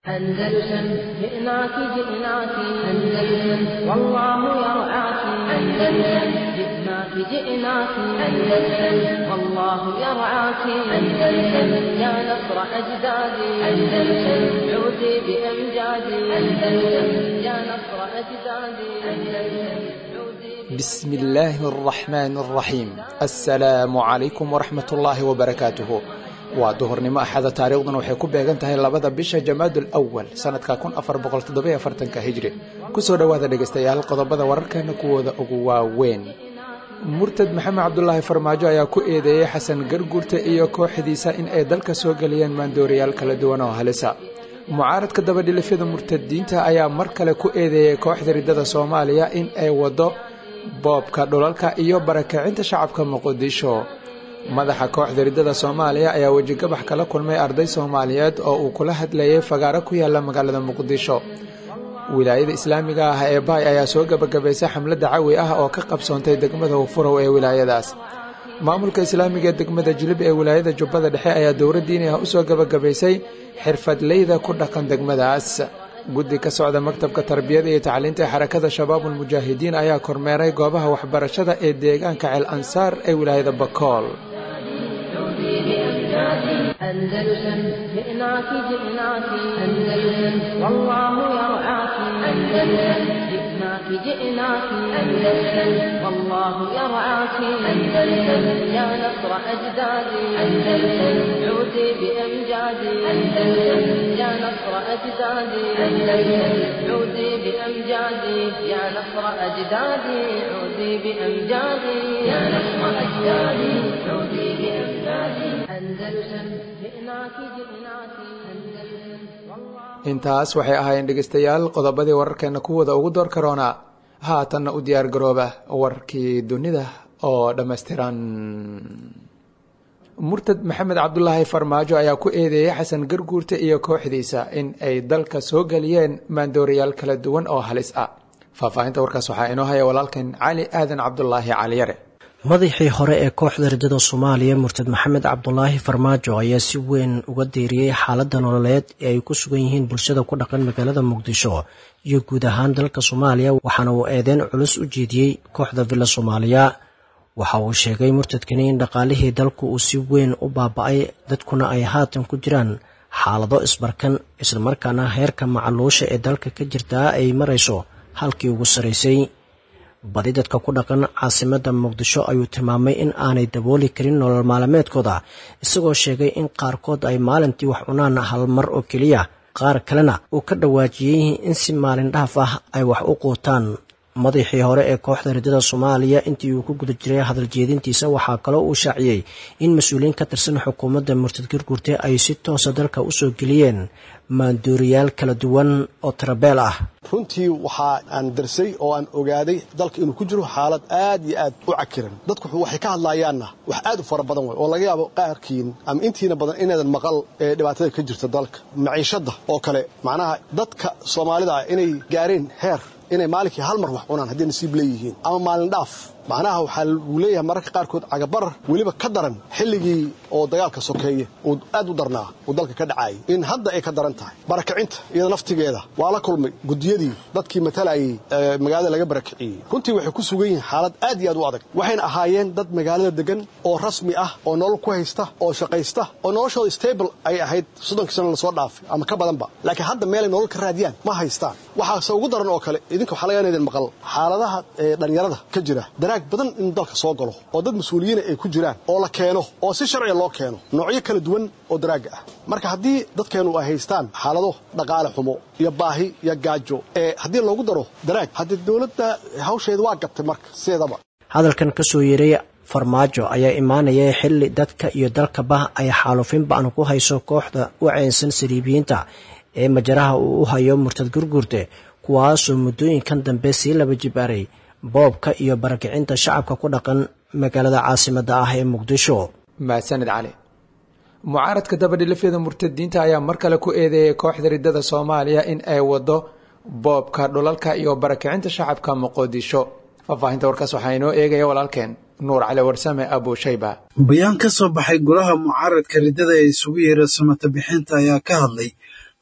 أندلسن جئناك جئناك أندلسن والله يرعاك أندلسن جئناك جئناك أندلسن والله يرعاك أندلسن يا نصر أجدادي أندلسن عودي بأمجادي أندلسن يا نصر أجدادي أندلسن بسم الله الرحمن الرحيم السلام عليكم ورحمة الله وبركاته waa duhurnimo axada taariikhduna waxay ku beegan tahay labada bisha jamaadul awal sanadka kun afar boqol toddoby afartanka hijri kusoo dhowaada dhegaystayaal qodobada wararkeena kuwooda ugu waaweyn murtad maxamed cabdulaahi farmaajo ayaa ku eedeeyey xasan garguurta iyo kooxdiisa in ay dalka soo geliyeen maandooriyaal kala duwan oo halisa mucaaradka dabadhilifyada murtadiinta ayaa mar kale ku eedeeyey kooxda riddada soomaaliya in ay waddo boobka dhulalka iyo barakacinta shacabka muqdisho madaxa kooxda riddada soomaaliya ayaa wejigabax kala kulmay arday soomaaliyeed oo uu kula hadlayay fagaaro ku yaala magaalada muqdisho wilaayada islaamiga ah ee baay ayaa soo gebagabaysay xamlada cawi ah oo ka qabsoontay degmada ufurow ee wilaayadaas maamulka islaamiga ee degmada jilib ee wilaayada jubbada dhexe ayaa dowra diini ah usoo gebagabaysay xirfadleyda ku dhaqan degmadaas guddi ka socda maktabka tarbiyada iyo tacliinta ee xarakada shabaabulmujaahidiin ayaa kormeeray goobaha waxbarashada ee deegaanka ceel ansaar ee wilaayada bakool أندلسن جئناك جئناك أندلسن والله يرعاك أندلسن جئناك جئناك أندلسن والله يرعاك أندلسن يا نصر أجدادي أندلسن عودي بأمجادي أندلسن يا نصر أجدادي أندلسن عودي بأمجادي يا نصر أجدادي عودي بأمجادي يا نصر أجدادي عودي بأمجادي أندلسن جئناك جئناك أندلسن intaas waxay ahaayeen dhegaystayaal qodobadii wararkeena kuwooda ugu door karoona haatanna u diyaar garooba warkii dunida oo dhammaystiran murtad maxamed cabdulaahi farmaajo ayaa ku eedeeyey xasan garguurta iyo kooxdiisa in ay dalka soo geliyeen maandooriyaal kala duwan oo halis ah faahfaahinta warkaas waxaa inoo haya walaalkan cali aadan cabdulaahi caliyare madaxii hore ee kooxda riddada soomaaliya murtad maxamed cabdulaahi farmaajo ayaa si weyn uga deeriyey xaaladda nololeed ee ay ku sugan yihiin bulshada ku dhaqan magaalada muqdisho iyo guud ahaan dalka soomaaliya waxaana uu eedeyn culus u jeediyey kooxda villa soomaaliya waxa uu sheegay murtadkani in dhaqaalihii dalku uu si weyn u baaba-ay dadkuna ay haatan ku jiraan xaalado isbarkan islamarkaana heerka macaluusha ee dalka ka jirtaa ay marayso halkii ugu sarraysay badi dadka ku dhaqan caasimadda muqdisho ayuu tilmaamay in aanay dabooli karin nolol maalmeedkooda isagoo sheegay in qaarkood ay maalintii wax cunaan hal mar oo keliya qaar kalena uu ka dhawaajiyey in si maalin dhaaf ah ay wax u quutaan madaxii hore ee kooxda riddada soomaaliya intii uu ku guda jiray hadal jeedintiisa waxaa kaloo uu shaaciyey in mas-uuliyiin ka tirsan xukuumadda murtad garguurte ay si toosa dalka usoo geliyeen maanduuriyaal kala duwan oo tarabeel ah runtii waxaa aan darsay oo aan ogaaday dalka inuu ku jiro xaalad aad iyo aad u cakiran dadku waxay ka hadlaayaanna wax aad u fara badan wey oo laga yaabo qaarkiin ama intiina badan inaadan maqal ee dhibaatada ka jirta dalka maciishadda oo kale macnaha dadka soomaalida ah inay gaareen heer inay maalinkii hal mar wax cunaan hadday nasiib leeyihiin ama maalin dhaaf macnaha waxaa uu leeyahay mararka qaarkood cagabarar weliba ka daran xilligii oo dagaalka sokeeye uu aad u darnaa uu dalka ka dhacaayay in hadda ay ka daran tahay barakacinta iyada laftigeeda waa la kulmay gudiyadii dadkii matalayay magaalada laga barakiciyey runtii waxay ku sugan yihiin xaalad aad iyo aad u adag waxayna ahaayeen dad magaalada degan oo rasmi ah oo nolol ku haysta oo shaqaysta oo noloshooda stable ay ahayd soddonkii sana lasoo dhaafay ama ka badanba laakiin hadda meelay nolol ka raadiyaan ma haystaan waxaase ugu daran oo kale idinka waxaa laga idin maqal xaaladaha dhallinyarada ka jira daraag badan in dalka soo galo oo dad mas-uuliyiina ay ku jiraan oo la keeno oo si sharciga loo keeno noocyo kala duwan oo daraaga ah marka haddii dadkeennu ay haystaan xaalado dhaqaale xumo iyo baahi iyo gaajo ee haddii loogu daro daraag haddii dowladda hawsheeda waa gabtay marka sideedaba hadalkan ka soo yeeray farmaajo ayaa imaanaya xilli dadka iyo dalkaba ay xaalufin ba-an ku hayso kooxda u ceynsan saliibiyiinta ee majaraha uu u hayo murtad gurguurte kuwaasoo muddooyinkan dambe sii laba jibaaray boobka iyo barakicinta shacabka ku dhaqan magaalada caasimadda ah ee muqdisho mahadsanid cali mucaaradka dabadhilifyada murtadiinta ayaa mar kale ku eedeeyay kooxda riddada soomaaliya in ay wado boobka dhulalka iyo barakicinta shacabka muqdisho faahfaahinta warkaas waxaa inoo eegaya walaalkeen nuur cali warsame abushayba bayaan ka soo baxay golaha mucaaradka riddada ee isugu yeera samata bixinta ayaa ka hadlay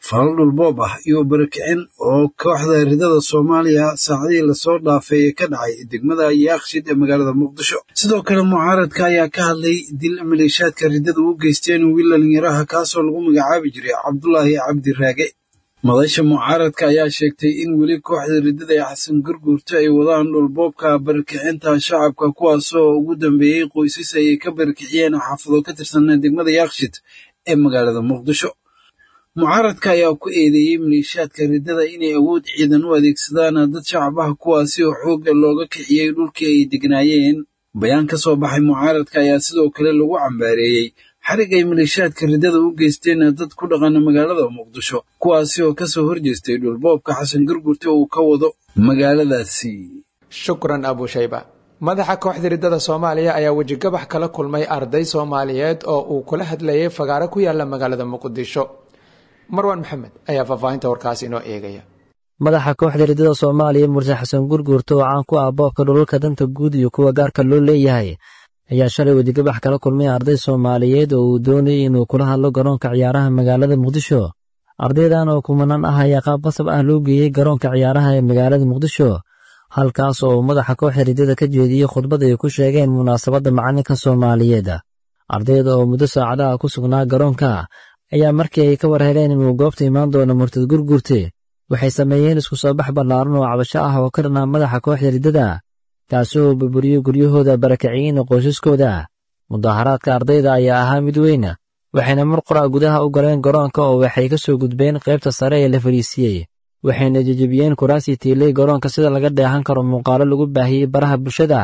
falal dhulboob ah iyo barakicin oo kooxda ridada soomaaliya saacadihii lasoo dhaafay ee ka dhacay degmada yaakshid ee magaalada muqdisho sidoo kale mucaaradka ayaa ka hadlay dil maleeshaadka ridada u geysteen wiil dhalinyaraha kaasoo lagu magacaabi jiray cabdulaahi cabdi raage madasha mucaaradka ayaa sheegtay in weli kooxda ridada ee xasan gurguurta ay wadaan dhulboobka barakicinta shacabka kuwaasoo ugu dambeeyey qoysas ay ka barakiciyeen xaafado ka tirsan degmada yaakshid ee magaalada muqdisho mucaaradka ayaa ku eedeeyey maleeshaadka ridada inay awood ciidan u adeegsadaan dad shacabaha kuwaasi oo xooga looga kiciyey dhulkii ay degnaayeen bayaan ka soo baxay mucaaradka ayaa sidoo kale lagu cambaareeyey xarig ay maleeshaadka ridada u geysteen dad ku dhaqana magaalada muqdisho kuwaasi oo kasoo horjeestay dhulboobka xasan gurgurta uu ka wado magaaladaasi shukran abushayba madaxa kooxda ridada soomaaliya ayaa wejigabax kala kulmay arday soomaaliyeed oo uu kula hadlayay fagaaro ku yaala magaalada muqdisho marwaan maxamed ayaa faahfaahinta warkaas inoo eegaya madaxa kooxda ridada soomaaliya murse xasan gurguurta oo caan ku ah boobka dhulalka danta guud iyo kuwa gaarka loo leeyahay ayaa shalay wedigabax kala kulmay arday soomaaliyeed oo uu doonayay inuu kula hadlo garoonka ciyaaraha magaalada muqdisho ardaydan oo kumanaan ah ayaa qaab qasab ah loo geeyey garoonka ciyaaraha ee magaalada muqdisho halkaas oo madaxa kooxda ridada ka jeediyey khudbad ay ku sheegeen munaasabadda macalinka soomaaliyeed ardayda oo muddo saacadaha ku sugnaa garoonka ayaa markii ay ka war heleen inuu goobta imaan doono murtad gurgurte waxay sameeyeen isku soo bax ballaaran oo cabasho ah oo ka dhanaa madaxa kooxda riddada kaasi oo burburiyey guryahooda barakiciyiin qoysaskooda mudaaharaadka ardayda ayaa ahaa mid weyn waxayna mar qora gudaha u galeen garoonka oo waxay ka soo gudbeen qaybta sare ee la fadhiisiiyey waxayna jejebiyeen kuraasii tiilay garoonka sida laga dheehan karo muuqaalo lagu baahiyey baraha bulshada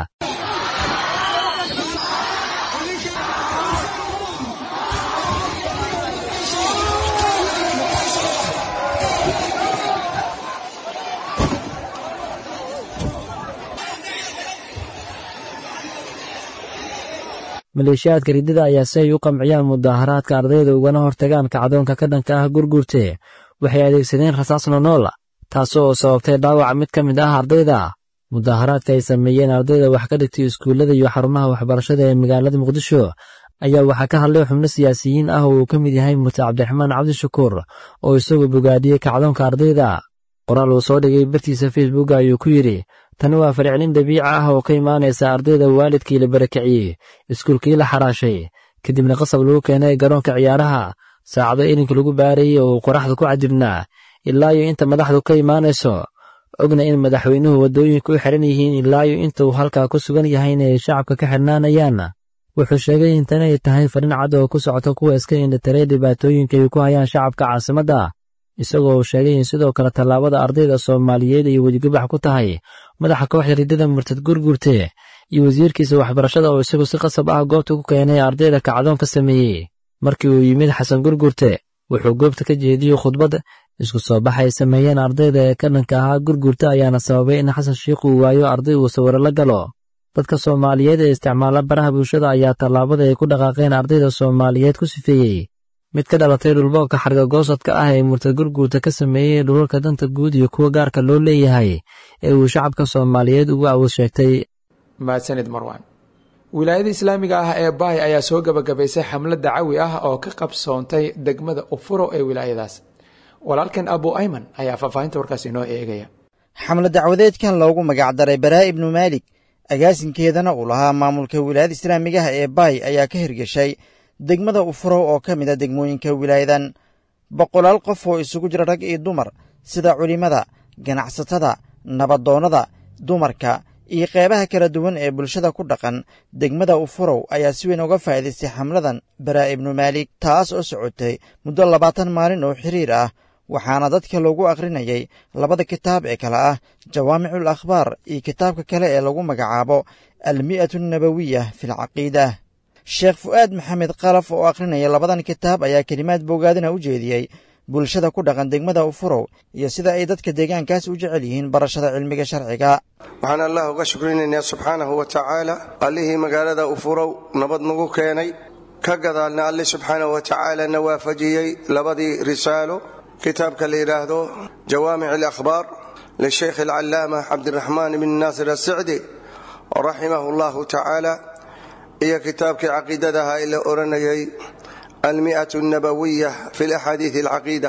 maleeshiyaadka riddada ayaa si ay u qamciyaan mudaaharaadka ardayda ugana hortagaan kacdoonka ka dhanka ah gurgurte waxay adeegsadeen rasaas nonool taasoo sababtay dhaawac mid ka mid ah ardayda mudaaharaadka ay sameeyeen ardayda wax ka dhigtay iskuullada iyo xarumaha waxbarashada ee magaalada muqdisho ayaa waxaa ka hadlay xubno siyaasiyiin ah oo uu ka mid yahay murte cabdiraxmaan cabdishakuur oo isagoo bogaadiyey kacdoonka ardayda qoraal uu soo dhigay bartiisa facebook ayuu ku yidhi tani waa falcelin dabiici ah oo ka imaanaysa ardayda waalidkii la barakiciyey iskuulkii la xaraashay kadibna qasab lagu keenay garoonka ciyaaraha saacado ilinka lagu baarayey oo uu qoraxda ku cadibnaa ilaa iyo inta madaxdu ka imaanayso ogna in madaxweynuhu waddooyinka u xihan yihiin ilaa iyo inta uu halkaa ku sugan yahayna ay shacabka ka xidhnaanayaan wuxuu sheegay in tani ay tahay fadhin cad oo ku socota kuwa iska indhatiray dhibaatooyinka ay ku hayaan shacabka caasimadda isagoo uu sheegay in sidoo kale tallaabada ardayda soomaaliyeed ay wedigabax ku tahay madaxa kooxda riddada murtad gurgurte iyo wasiirkiisa waxbarashada oo isagu si qasab ah goobta ku keenay ardayda kacdoon ka sameeyey markii uu yimid xasan gurgurte wuxuu goobta ka jeediyey khudbad isku soo bax ay sameeyeen ardayda ee ka dhanka ahaa gurgurta ayaana sababay in xasan shiikh uu waayo arday uu sawiro la galo dadka soomaaliyeed ee isticmaala baraha bulshada ayaa tallaabada ay ku dhaqaaqeen ardayda soomaaliyeed ku sifeeyey mid ka dhalatay dhulboobka xargagoosadka ah ee murtad gurguurta ka sameeyey dhulalka danta guud iyo kuwa gaarka loo leeyahay ee uu shacabka soomaaliyeed ugu awood sheegtay mahadsanid marwan wilaayada islaamiga ah ee baay ayaa soo gebagabaysay xamlad dacawi ah oo ka qabsoontay degmada ufuro ee wilaayadaas walaalkan abu ayman ayaa faahfaahinta warkaas inoo eegaya xamlad dacwadeedkan loogu magacdaray baraa ibnu maalik agaasinkeedana uu lahaa maamulka wilaayada islaamigaha ee baay ayaa ka hirgeshay degmada ufurow oo ka mid a degmooyinka wilaayadan boqolaal qof oo isugu jira rag iyo dumar sida culimmada ganacsatada nabadoonnada dumarka iyo qeybaha kala duwan ee bulshada ku dhaqan degmada ufurow ayaa si weyn uga faa'iidaystay xamladan baraa ibnu maalik taas oo socotay muddo labaatan maalin oo xiriir ah waxaana dadka loogu akhrinayay labada kitaab ee kale ah jawaamicul akhbaar iyo kitaabka kale ee lagu magacaabo almi'atu nabawiya filcaqiida sheekh fu'aad maxamed kalaf oo akhrinaya labadan kitaab ayaa kelimaad bogaadina u jeediyey bulshada ku dhaqan degmada ufurow iyo sida ay dadka deegaankaas u jecel yihiin barashada cilmiga sharciga waxaan allah uga shukrinaynaa subxaanahu wa tacaala allihii magaalada ufurow nabad nagu keenay ka gadaalna alle subxaanahu wa tacaala na waafajiyey labadii risaalo kitaabka la yidhaahdo jawaamic alakhbaar lisheykh alcallaama cabdiraxmaan ibn naasir asicdi raximahu allahu tacaala iyo kitaabkii caqiidadaha ee la odhanayay almi'atu nabawiya fi laxaadiid alcaqiida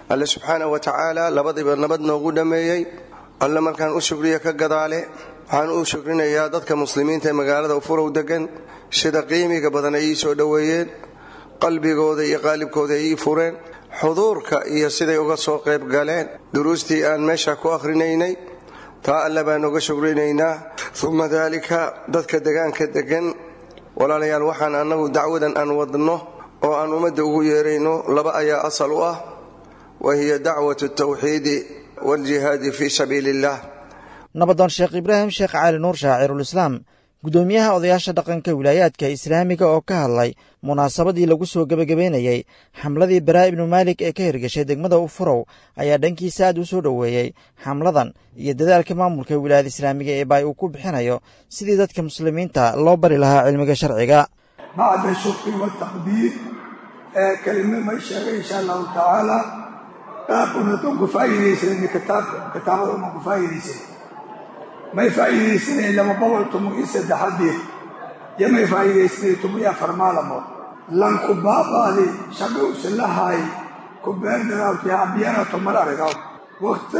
alle subxaanah wa tacaala labadiiba nabad noogu dhammeeyey alle markaan u shukriya ka gadaale waxaan u shukrinayaa dadka muslimiinta ee magaalada ufurow degan sida qiimiga badan ay ii soo dhoweeyeen qalbigooda iyo qaalibkooda ay ii fureen xuduurka iyo siday uga soo qayb galeen duruustii aan meesha ku akhrinaynay taa alle baan uga shukrinaynaa uma daalika dadka degaanka degan walaalayaal waxaan annagu dacwadan aan wadno oo aan ummadda ugu yeerayno laba ayaa asal u ah wa hiya dacwatu tawxiidi waaljihaadi fii sabiili illah nabadoon sheekh ibraahim sheekh cali nuur shaacirulislaam guddoomiyaha odayaasha dhaqanka wilaayaadka islaamiga oo ka hadlay munaasabadii lagu soo gebagabeynayey xamladii baraa ibnu maalik ee ka hirgashay degmada ufurow ayaa dhankiisa aad u soo dhoweeyey xamladan iyo dadaalka maamulka wilaayada islaamiga ee baay uu ku bixinayo sidii dadka muslimiinta loo bari lahaa cilmiga sharciga bacda shukri wataqdiir ee kelima may sheegay insha allahu tacaala qaabkunatan ku faa'iidaysan kitaabada uma ku faa'iidaysan may faa'iidaysanay laba boqol tumo iyo saddexadiir iyo may faa'iidaysanay tumo iyo afar maalamood lanku baaqaadi shaqa usan lahaay ku beerdaraawti habiyana tumar arigaw wakti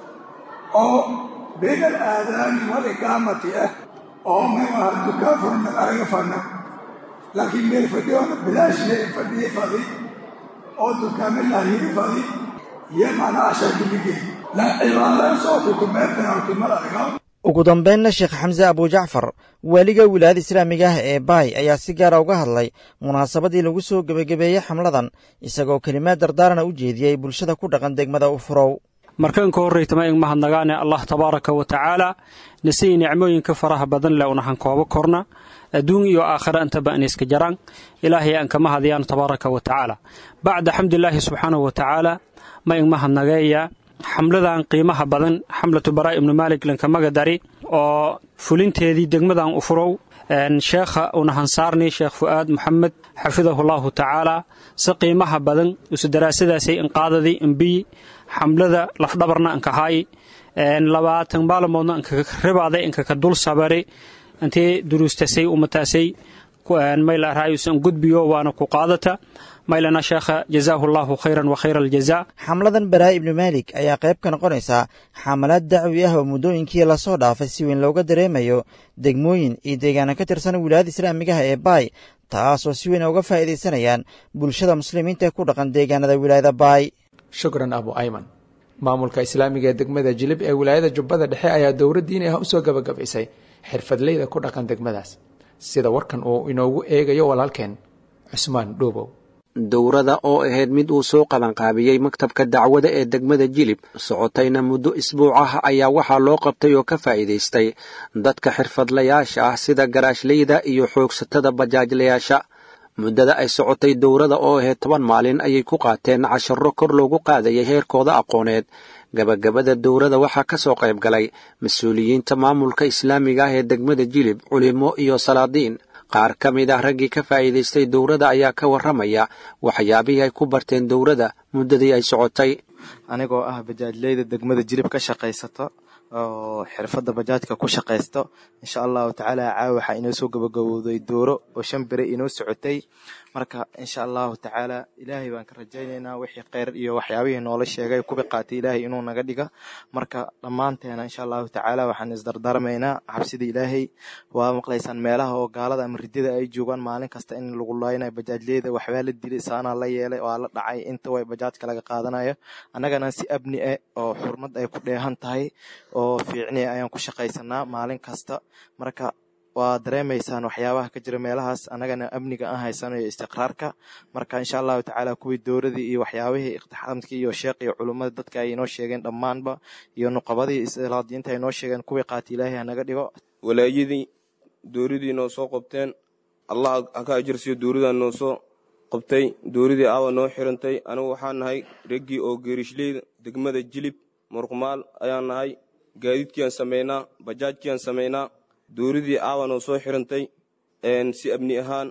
oo bayna alaadaani wal iqaamati ah oo may aha dukaan furna araga fana laakiin meel fadhiyoona bilaash le fadhiye fadi oo dukaame lahiri fadi iyo macnaa ashar biligeen la cibaadaan sooku ku beerdaraawti mar arigaw ugu dambeynna sheekh xamse abujacfar waaliga wilaayada islaamiga ah ee baay ayaa si gaara uga hadlay munaasabadii lagu soo gebagabeeyey xamladan isagoo kelimaad dardaarana u jeediyey bulshada ku dhaqan degmada ufurow markanka horraytama ing mahadnagaane allah tabaaraka wa tacaala nasii nicmooyinka faraha badan leh unahan koobo korna adduun iyo aakhira intaba anayska jaraan ilaahay aan kama hadiyaan tabaaraka wa tacaala bacda xamdilaahi subxaanahu wa tacaala ma ing mahadnageeya xamladan qiimaha badan xamlatu baraa ibnu maalik lankamaga dari oo fulinteedii degmadan ufurow sheekha unahansaarni sheekh fu'aad moxamed xafidahullahu tacaala si qiimaha badan isu daraasadaasay inqaadadii imbiyi xamlada lafdhabarna inkahaayi labaatan maalamoodna inkakaribaada inkaka dul sabari intee duruustasay umataasay maylarayusan gudbiyo waana ku qaadata maylana sheekha jazaahu allahu khayran wa khayra aljaza xamladan baraa ibnu maalik ayaa qayb ka noqonaysaa xamalaad dacwi ah oo muddooyinkii lasoo dhaafay si weyn looga dareemayo degmooyin iyo deegaana ka tirsan wilaayada islaamigaha ee baay taasoo si weyn uga faa'iidaysanayaan bulshada muslimiinta ee ku dhaqan deegaanada wilaayada baay shukran abu ayman maamulka islaamiga ee degmada jilib ee wilaayada jubbada dhexe ayaa dowra diini ah usoo gabagabaysay xirfadleyda ku dhaqan degmadaas sida warkan uu inoogu eegayo walaalkeen cusmaan dhuubow dowrada oo ahayd mid uu soo qabanqaabiyey maktabka dacwada ee degmada jilib socotayna muddo isbuuc ah ayaa waxaa loo qabtay oo ka faa'iidaystay dadka xirfadlayaasha ah sida garaashleyda iyo xoogsatada bajaajlayaasha muddada ay socotay dowrada oo ahayd toban maalin ayay ku qaateen casharro kor loogu qaadayay heerkooda aqooneed gabagabada dowrada waxaa ka soo qayb galay mas-uuliyiinta maamulka islaamiga ah ee degmada jilib culimo iyo salaadiin qaar ka mid ah raggii ka faa'iidaystay dowrada ayaa ka warramaya waxyaabihii ay ku barteen dowrada muddadii ay socotay anigoo ah bajaajleyda degmada jilib ka shaqaysato oo xirfadda bajaajka ku shaqaysto insha allahu tacaala caawa waxaa inoo soo gabagabowday dooro oo shan bere inoo socotay marka insha allahu tacaala ilaahay baan ka rajaynaynaa wixii kheyr iyo waxyaabihii noola sheegay kubi qaatay ilaahay inuu naga dhiga marka dhammaanteena insha allahu tacaala waxaan isdardarmaynaa xabsida ilaahay waa maqlaysaan meelaha oo gaalada ama ridada ay joogaan maalin kasta in lagu laaynayo bajaajleyda waxbaa la dilay saanaa la yeelay waa la dhacay inta way bajaajka laga qaadanayo annagana si abni ah oo xurmad ay ku dheehan tahay oo fiicni ayaan ku shaqaysanaa maalin kasta marka waa dareemaysaan waxyaabaha ka jira meelahaas annagana amniga aan haysano iyo istiqraarka marka insha allahu tacaala kuwii dowradii iyo waxyaabihii iqtixaamkii iyo sheekh iyo culummada dadka ay inoo sheegeen dhammaanba iyo nuqabadii islaadiinta ay noo sheegeen kuwii qaati ilaahay hanaga dhigo walaayadii dowradii noo soo qabteen allah haka ajirsiyo dowradaa noo soo qabtay dowradii aawa noo xirantay anigu waxaan nahay reggii oo geerishleyda degmada jilib murqumaal ayaan nahay gaadiidkiiaan samaynaa bajaajkiiaan samaynaa dowradii aawa noo soo xirantay si abni ahaan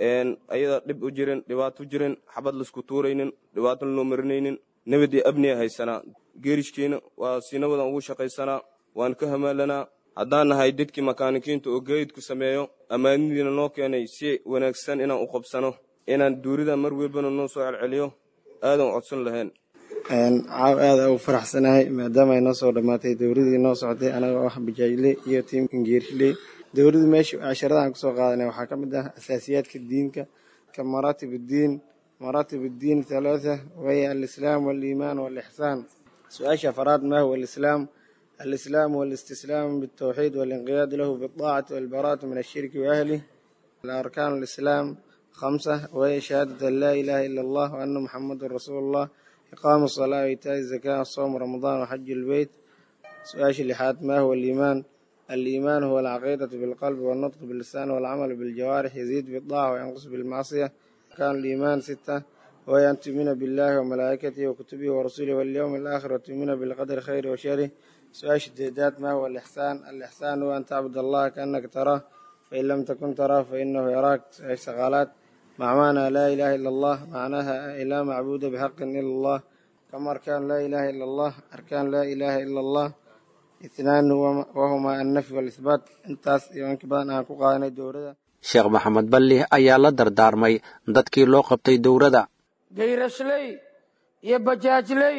ayada dhib u jirin dhibaato jirin xabad laisku tuuraynin dhibaato lanoo marinaynin nabadii abniya haysanaa geerishkiina waa si nabadan ugu shaqaysanaa waan ka hamaalanaa haddaan nahay dadkii makaanikiinta oo gaadiidku sameeyo ammaanidiina noo keenay si wanaagsan inaan u qabsano inaan dowrida mar welbana noo soo celceliyo aadan codsan lahayn caaw aada ugu faraxsanahay maadaama ay noo soo dhammaatay dowladii noo socotay anagoo ah bajaajle iyo tiim ingeerishle dowladii meesha casharadahan kusoo qaadanay waxaa ka mid ah asaasiyaadka diinka ka maraatib uddiin maraatib uddiin halaatha waya alislaam waaliimaan waalixsaan su-aasha afaraad ma huwa alislaam alislaam walistislaam bitawxiid waalinqiyaad lahu bidaacati waalbaraatu min ashirki waahlih arkaan alislaam khamsa waya shahaadatu an laa ilaaha ila allah wa ana muxamadun rasuulu allah iqaamu salaa waitaa'i zakaa soomu ramadaan waxaju lbeyt su-aasha lixaad ma huwa aliimaan aliimaan huwa alcaqiidatu bilqalbi walnutqu billisaan walcamalu biljawaarix yaziid bidaaca wayanqus bilmacsiya arkaan aliimaan sita waya an tu'mina billahi wamalaa'ikatihi wakutubihi warasulihi walyowmi alaakhir watu'mina bilqadri khayri wa sharih su-aasha deedaad ma huwa alixsaan alixsaan huwa an tacbud allaha kaannaka taraah fain lam takun taraah fainahu yaraak su-aasha saqaalaad macmaana laa ilaaha ila allah macnaha laa macbuuda bixaqin ila allah kama arkaan laa ilaaha ila allah arkaan laa ilaaha ila allah ithnaan wahumaa annafy waalihbaat intaas iyo inka badan aan ku qaadanay dowladda sheekh maxamed balli ayaa la dardaarmay dadkii loo qabtay dowladda gayrashley iyo bajaajley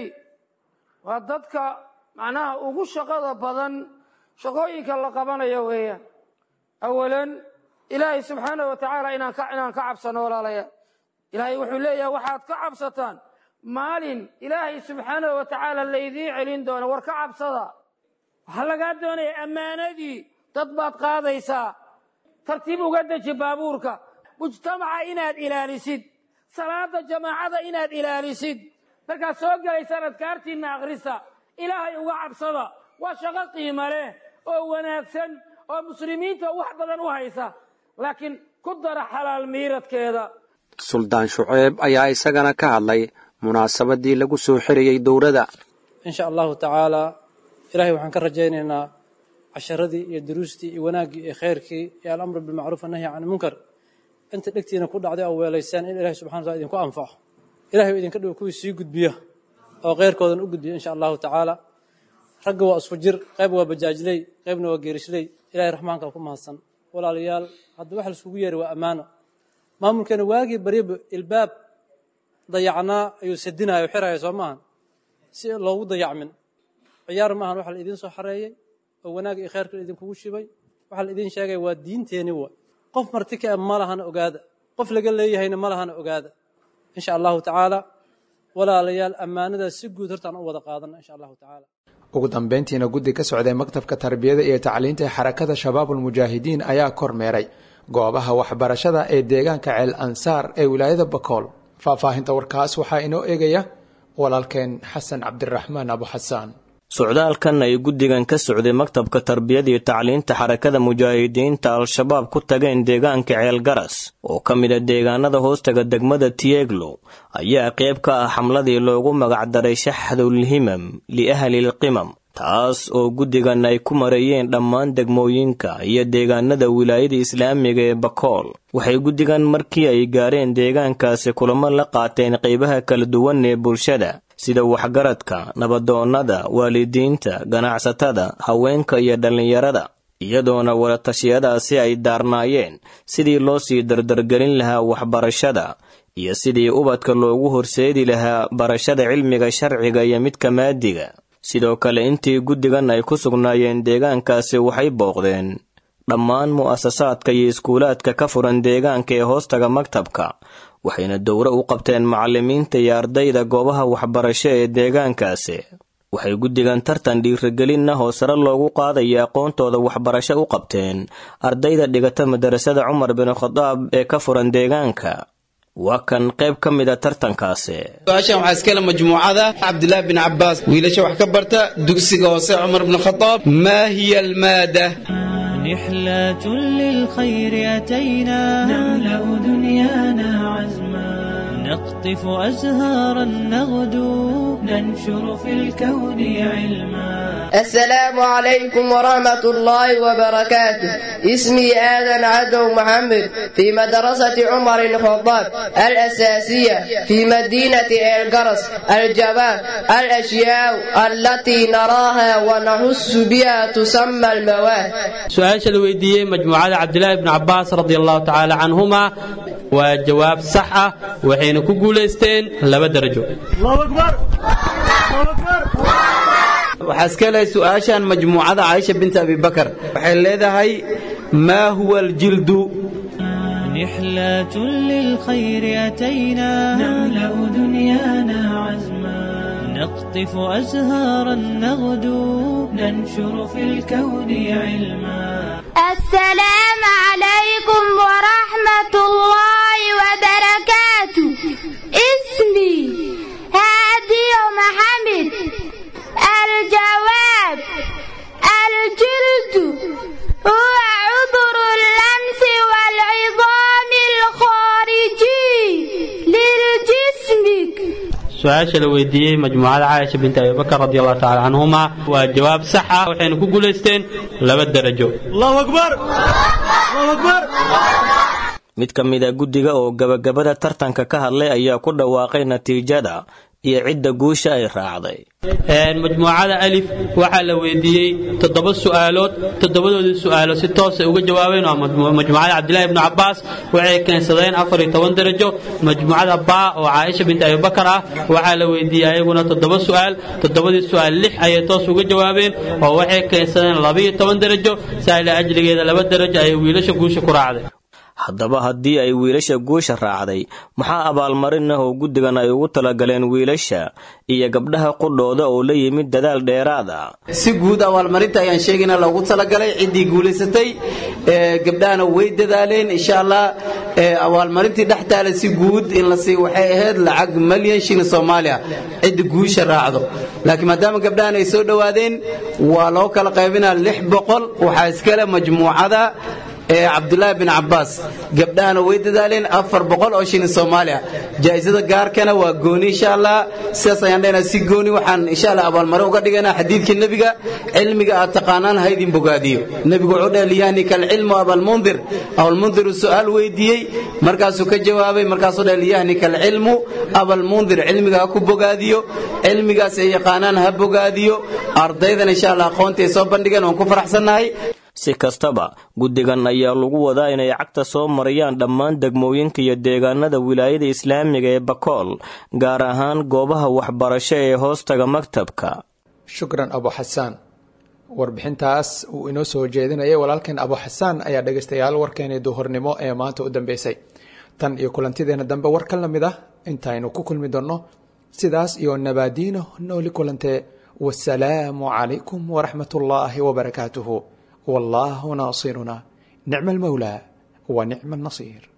waa dadka macnaha ugu shaqada badan shaqooyinka la qabanayo weeyaan awalan ilaahay subxaanah wa tacaala inaan ka inaan ka cabsano walaalayaal ilaahay wuxuu leeyahay waxaad ka cabsataan maalin ilaahay subxaanahu wa tacaala laydiin celin doono war ka cabsada waxaa lagaa doonaya ammaanadii dad baad qaadaysaa tartiib uga deji baabuurka mujtamaca inaad ilaalisid salaada jamaacada inaad ilaalisid markaad soo gelaysaan adkaartiinna akhrista ilaahay uga cabsada waa shaqo qiimo leh oo wanaagsan oo muslimiinta wax badan u haysa laakiin ku dara xalaal miiradkeeda suldaan shuceeb ayaa isagana ka hadlay munaasabadii lagu soo xirayey dowladda insha allahu tacaalaa ilaahay waxaan ka rajaynaynaa casharadii iyo duruustii iyo wanaaggii iyo khayrkii iyo alamru bilmacruuf annahyi can munkar inta dhegtiina ku dhacday oo weelaysaan in ilahay subxana wataala idinku anfaco ilahay oo idinka dhigo kuwii sii gudbiya oo khayrkoodan u gudbiya insha allahu tacaala ragga waa isku jir qayb waa bajaajley qaybna waa geerishley ilahay raxmaanka ku mahadsan walaalayaal hadda waxa laiskugu yeeray waa ammaano maamulkeena waagii bariba ilbaab dayacnaa ayuu sadinaya o xiraya soo maahan si loogu dayacmin ciyaar maahan waxa la idiin soo xareeyey oo wanaag iyo khayrka idinkugu shibay waxaa la idiin sheegaya waa diinteeni wa qof marti ka ma lahana ogaada qof laga leeyahayna ma lahana ogaada insha allahu tacaala walaalayaal ammaanadaas si guud hortaan u wada qaadana insha allahu tacaala ugu dambeyntiina guddi ka socday maktabka tarbiyada iyo tacliinta ee xarakada shabaabulmujaahidiin ayaa kormeeray goobaha waxbarashada ee deegaanka ceel ansaar ee wilaayada bakool faahfaahinta warkaas waxaa inoo eegaya walaalkeen xasan cabdiraxmaan abu xasaan socdaalkan ay guddigan ka socday maktabka tarbiyada iyo tacliinta xarakada mujaahidiinta al-shabaab ku tageen deegaanka ceelgaras oo ka mid a deegaanada hoostaga degmada tieglo ayaa qayb ka ah xamladii loogu magacdaray shaxdulhimam liahlilqimam taas oo guddigan ay ku mareeyeen dhammaan degmooyinka iyo deegaanada wilaayada islaamiga ee bakool waxay guddigan markii ay gaareen deegaankaasi kulamo la qaateen qaybaha kala duwan ee bulshada sida waxgaradka nabadoonnada waalidiinta ganacsatada haweenka iyo dhallinyarada iyadoona wadatashyadaasi ay daarnaayeen sidii loo sii dardargelin lahaa waxbarashada iyo sidii ubadka loogu horseedi lahaa barashada cilmiga sharciga iyo midka maadiga sidoo kale intii guddigan ay ku sugnaayeen deegaankaasi waxay booqdeen dhammaan mu'asasaadka iyo iskuulaadka ka furan deegaanka ee hoostaga maktabka waxayna dowro u qabteen macallimiinta iyo ardayda goobaha waxbarasho ee deegaankaasi waxay guddigan tartan dhiirigelinna oo sare loogu qaadaya aqoontooda waxbarasho u qabteen ardayda dhigata madarasada cumar bin khadaab ee ka furan deegaanka waa kan qayb ka mida tartankaasi su-aashan waxaa iskale majmuucada cabdilaahi bin cabbaas wiilasha wax ka barta dugsiga hoose cumar bin khadaab maa hiya almaada رحلة للخير أتينا نملأ دنيانا عزما نقطف أزهارا نغدو ننشر في الكون علما السلام عليكم ورحمة الله وبركاته اسمي آدم عدو محمد في مدرسة عمر الخطاب الأساسية في مدينة الجرس الجواب الأشياء التي نراها ونحس بها تسمى المواد su-aasha la weydiiyey majmuucada cabdilaahi bni cabaas radi allahu tacaala canhuma waa jawaab sax ah waxayna ku guulaysteen laba darajo waxaa iska lehay su-aashan majmuucada caaisha binta abibakar waxay leedahay maa huwa aljildu رحلة للخير أتينا نملأ دنيانا عزما نقطف أزهارا نغدو ننشر في الكون علما السلام عليكم ورحمة الله وبركاته اسمي هادي محمد الجواب الجلد هو عذر اللمس والعظام الخارجي للجسم su-aasha la weydiiyey majmuucada caaisha binti abibakar radi allahu tacala canhuma waa jawaab sax ah waxayna ku guulaysteen laba darajo mid ka mid a guddiga oo gabagabada tartanka ka hadlay ayaa ku dhawaaqay natiijada iyo cidda guusha ay raacday majmuucada alif waxaa la weydiiyey toddoba su'aalood toddobadoodii su'aalood si toosay uga jawaabeen waa majmuucada cabdilaahi ibnu cabaas waxay keensadeen afar iyo toban darajo majmuucada baa oo caaisha binti abibakar ah waxaa la weydiiyey ayaguna toddoba su'aal toddobadii su'aal lix ayay toos uga jawaabeen oo waxay keensadeen labaiyo toban darajo saa'ila ajligeeda laba darajo ayay wiilasha guusha ku raacday haddaba haddii ay wiilasha guusha raacday maxaa abaalmarin ah oo guddigan ay ugu talagaleen wiilasha iyo gabdhaha qudhooda oo la yimid dadaal dheeraad ah si guud abaalmarinta ayaan sheegayna loogu talagalay ciddii guulaysatay gabdhahana way dadaaleen insha allah abaalmarintii dhex taala si guud in la sii waxay ahayd lacag malyan shilin soomaaliya cidda guusha raacdo laakiin maadaama gabdhahan ay soo dhowaadeen waa loo kala qaybinaa lix boqol waxaa iskale majmuucada ee cabdulaahi bin cabaas gabdhahana way dadaaleen afar boqol oo shilin soomaaliya jaa'isada gaarkana waa gooni insha allah sidaas ayaan dhahayna si gooni waxaan insha allah abaalmarin uga dhigaynaa xadiidka nebiga cilmiga aad taqaanaan ha idin bogaadiyo nebigu wuxuu dhahay liyahnika alcilmu abalmundir abalmundiru su'aal weydiiyey markaasuu ka jawaabay markaasuu dhahay liyahnika alcilmu abalmundir cilmiga ha ku bogaadiyo cilmigaas ay yaqaanaan ha bogaadiyo ardaydan insha allah aqoontii ay soo bandhigeen waan ku faraxsannahay si kastaba guddigan ayaa lagu wadaa inay cagta soo mariyaan dhammaan degmooyinka iyo deegaanada wilaayada islaamiga ee bakool gaar ahaan goobaha waxbarasho ee hoostaga maktabka shukran abu xasaan warbixintaas uu inoo soo jeedinayay walaalkeen abu xasaan ayaa dhegaystayaal warkeenii duhurnimo ee maanta u dambeysay tan iyo kulantideena dambe war ka lamid ah intaynu ku kulmi doonno sidaas iyo nabaadiino nooli kulantee wasalaamu calaykum waraxmat ullaahi wabarakaatuhu والله ناصرنا نعم المولى ونعم النصير